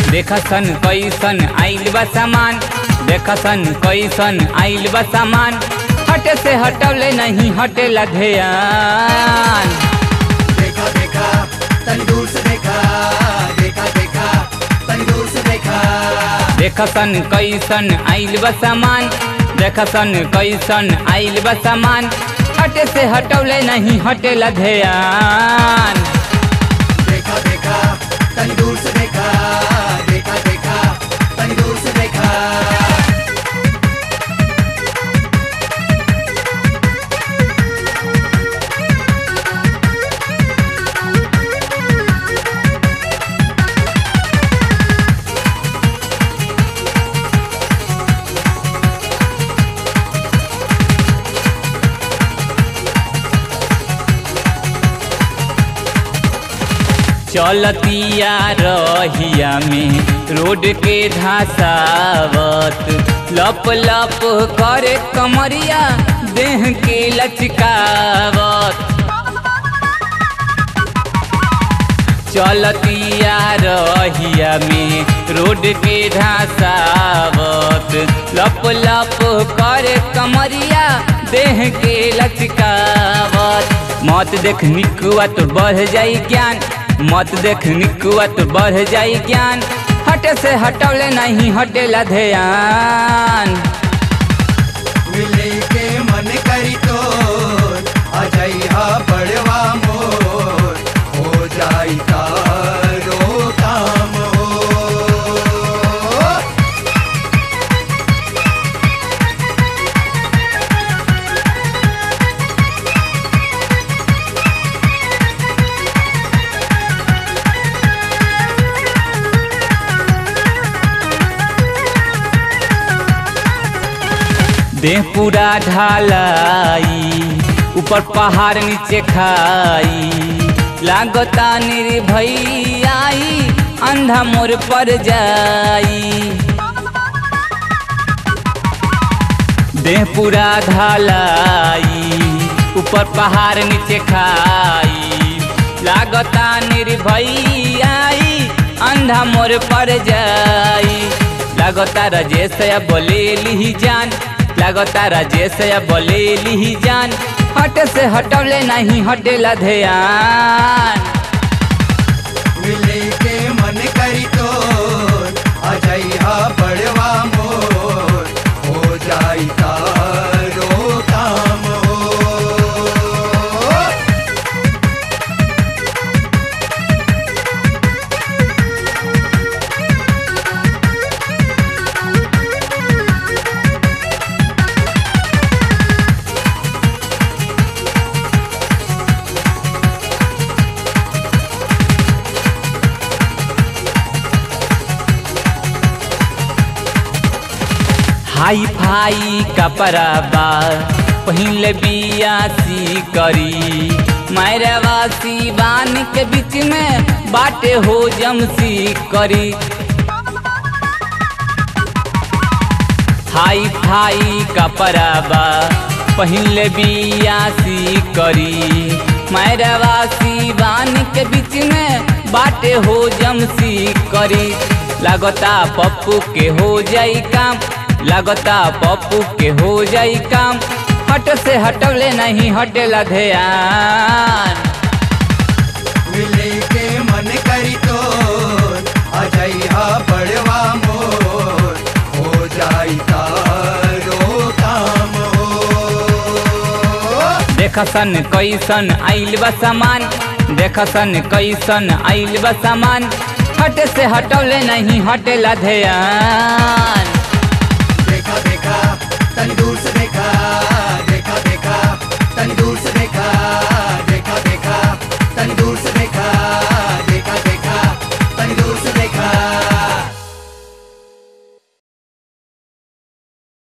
देखसन कैसन आइल बा सामान देखसन कैसन आइल बा सामान हटे से हटवले नहीं हटेला ध्यान देखा देखा तनी दूर से देखा देखा देखा तनी दूर से देखा देखसन कैसन आइल बा सामान देखसन कैसन आइल बा सामान हटे से हटवले नहीं हटेला ध्यान देखा देखा तनी दूर से देखा देखा देखा तनी दूर से देखा चलतिया रहिया में रोड के धसावत लप लप करे कमरिया देह के लचकावत चलतिया रहिया में रोड के धसावत लप लप करे कमरिया देह के लचकावत मत देख निकुआ तो बढ़ जाई ज्ञान मत देख निकुआ तो बढ़ जाई ज्ञान हटे से हटवले नहीं हटेला ध्यान मिले के मन करी तो आ जाई हा बड़वा मोर हो जाई तारो काम हो देह पूरा ढालाई ऊपर पहाड़ नीचे खाई लागता निर्भई अंधा मोर पर जाई देह पूरा ढालाई ऊपर पहाड़ नीचे खाई लागता निर्भई अंधा मोर पर जाई लागता राजेश या बोले ली जान लागता राजेश या बोले ली जान हट से हटवले नहीं हटेला ध्यान मिले के मन करी तो आ जाई हा बड़वा मोर हो जाई तारो काम हो हाई फाई कपड़ा बा पहिल बियासी करी मैरवासी बान के बीच में बाटे हो जमसी करी हाई फाई कपड़ा बा पहिल बियासी करी मैरवासी बान के बीच में बाटे हो जमसी करी लागता पप्पू के हो जाई काम लागता पप्पू के हो जाई काम हट से हटवले नहीं हटेला ध्यान मिले के मन करी तो आ जाई हा बड़वा मोर हो जाई तारो काम हो देखसन कैसन आइल बा सामान देखसन कैसन आइल बा सामान हट से हटवले नहीं हटेला ध्यान